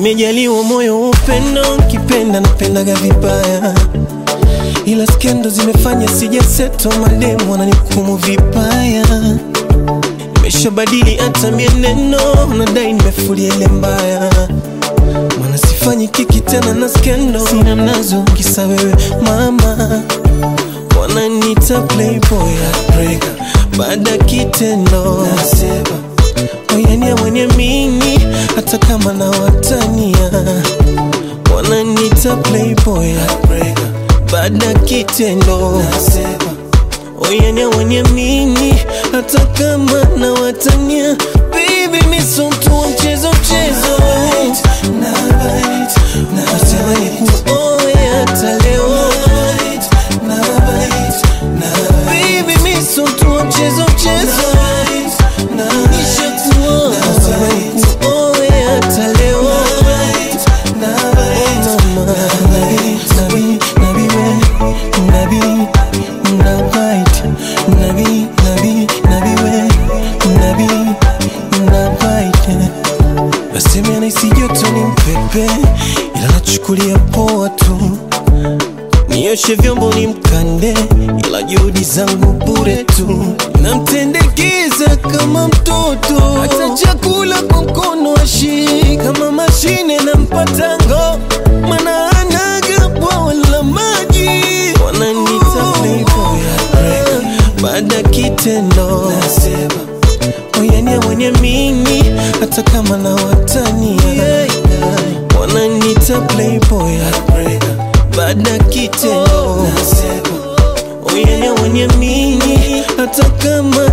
Nimejaliwa moyo wa upendo, kipenda napendaga vibaya, ila skendo zimefanya sijaseto, mademu wananihukumu vibaya. Nimeshabadili hata mienendo, nadai nimefulia ile mbaya, maana sifanyi kiki tena na skendo, sina mnazo kisa wewe mama, wananiita playboy heartbreaker, baada kitendo nasema oyania mwenye mimi hata kama na watania wananiita playboy heartbreaker, baada kitendo nasema oyania mwenye mimi hata kama na watania baby miso mtu wa mchezo mchezo nasema nikuoe hata leo baby miso mtu wa mchezo mchezo nishakuoa nasema nikuoe hata leo mama nabi nabi we nabi nabait nabi nabi nabi we nabi nabait nasema naisi joto ni mpepe ila nachukulia poa tu nioshe vyombo ni mkande ila juhudi zangu bure tu namtendekeza kama mtoto hata chakula kwa mkono ashi kama mashine na mpatango mana anaga bwawa la maji wananita playboy heartbreaker. baada kitendo nasema oyania mwenye mimi hata kama na watania wananita playboy heartbreaker. baada kitendo nasema oyania mwenye mimi hata kama